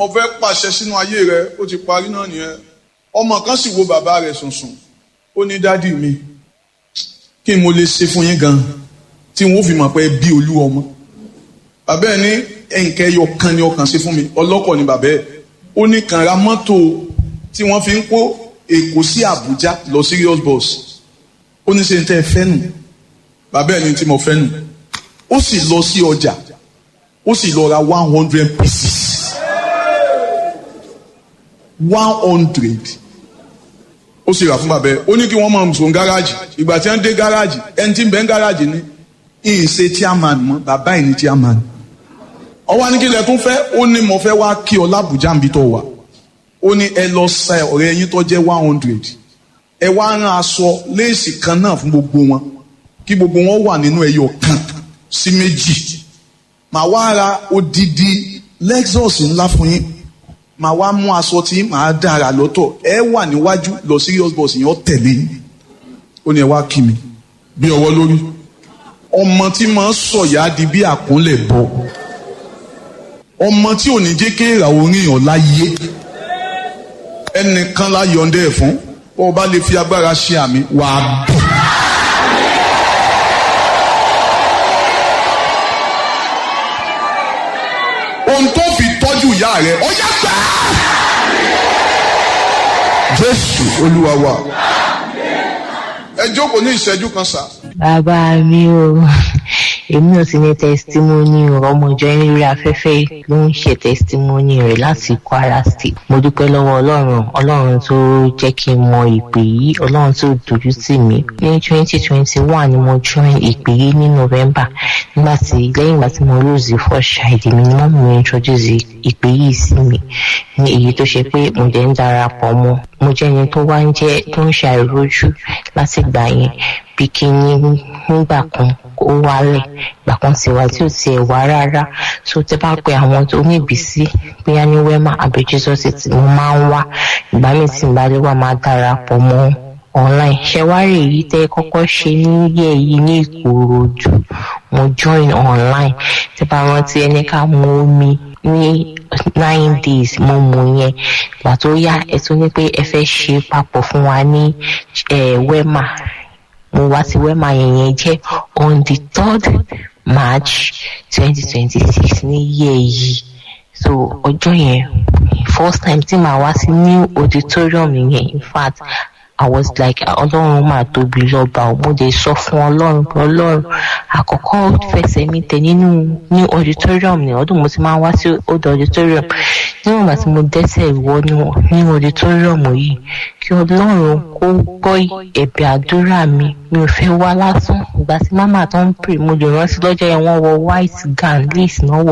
mo fẹ́ pàṣẹ sínú ayé rẹ ó ti parí náà nìyẹn ọmọ kan sì wo bàbá rẹ̀ sùnsùn ó ní dádì mi kí n mo lè ṣe fún yín gan tí wọn ò fi mọ̀ pé bí olú ọmọ bàbá ẹ̀ ní ẹ̀ǹkẹ́ ẹyọ kan ni ọkàn ṣe fún mi ọlọ́kọ̀ ni bàbá ẹ̀ ó ní kàn ra mọ́tò tí wọ́n fi ń kó Èkó sí Àbújá lọ serious bus ó ní ṣe ń tẹ́ ẹ fẹ́ nù bàbá ẹ̀ ní tí mo fẹ́ nù ó sì lọ sí ọjà ó sì lọ ra one hundred pieces one hundred ó sì rà fún bàbá ẹ̀ ó ní kí wọ́n máa sùn gáràjì ìgbà tí wọ́n dé gáràjì ẹni tí ń bẹ ń gáràjì ní ìyìn ṣe chairman mọ́ bàbá ẹ̀ ní chairman ọwọ́ ní kí lẹ tún fẹ́ ó ní mo fẹ́ wá kí ọ lábùjá níbi tó wà ó ní ẹ lọ sa ọ̀rẹ́ yín tó jẹ́ one hundred ẹ wá rán aṣọ léèsì kan náà fún gbogbo wọn kí gbogbo wọn wà nínú ẹyọ kan sí méjì màá wá ra odidi Lexus ńlá fún yín màá wá mú aṣọ tí màá dára lọ́tọ̀ ẹ wà níwájú lọ serious bus yẹn ó tẹ̀lé yín ó ní ẹ wá kí mi bí ọwọ́ lórí ọmọ tí máa ń sọ̀yà di bí àkúnlẹ̀ bọ̀ ọmọ tí ò ní jẹ́ kéèrà oríyàn láyé ẹnìkan la yọ̀ǹda ẹ̀ fún bó o bá lè fi agbára ṣe àmì wà á dùn. ohun tó fi tọ́jú ìyá rẹ̀ ó yá gbà á. Jésù Olúwa wa ẹ jókòó ní ìṣẹ́jú kan sá. bàbá mi o èmi ò sì ní tẹsítímọ́nì ọmọ ìjọ yín lórí afẹ́fẹ́ ló ń ṣe tẹsítímọ́nì rẹ̀ láti Kwara State mo dúpẹ́ lọ́wọ́ ọlọ́run ọlọ́run tó jẹ́ kí n mọ ìpè yìí ọlọ́run tó dojú tì mí ní twenty twenty one ni mo join ìpè yìí ní November nígbà tí lẹ́yìn ìgbà tí mo lose first child mi ni mọ́mí mi introduce ìpè yìí sí mi ní èyí tó ṣe pé mo jẹ́ ń darapọ̀ mọ́ mo jẹ́ ẹni tó wá ń jẹ́ tó ń ṣe àìrójú láti gbà yẹn bí kí ní nígbà kan ó wálẹ̀ ìgbà kan sì wá tí ò tiẹ̀ wá rárá tó tẹ́ bá pe àwọn tó ní ìbísí bóyá ní wema àbí jesus ti mo máa ń wá ìgbà míì tí n bá lè wá máa darapọ̀ mọ́ online ṣẹwárì èyí tẹ́ kọ́kọ́ ṣe níyẹ yìí ní ìkòròdú mo join online tẹ́ bá rántí ẹni ká mú omi ní nine days mo mú yẹn ìgbà tó yá ẹ tún ní pé ẹ fẹ́ ṣe papọ̀ fún wa ní wema mo wá sí wema yẹn yẹn jẹ́ on the third march twenty twenty six ní yẹ yìí so ọjọ́ yẹn first time tí màá wá sí new auditorium yẹn in fact I was like ọlọ́run máa tóbi lọ́ba ò mo dé sọ fún ọlọ́run pé ọlọ́run àkọ́kọ́ fẹsẹ̀ mi tẹ̀ nínú new auditorium ní ọdún mo ti máa wá sí old auditorium níwọ̀n ìgbà tí mo dẹ́sẹ̀ ìwọ new auditorium yìí kí ọlọ́run kó gbọ́ ẹ̀bẹ̀ àdúrà mi mi ò fẹ́ wá lásán ìgbà tí màmá tó ń pè mo lè rántí lọ́jọ́ yẹn wọ́n wọ white gown lace náà wọ̀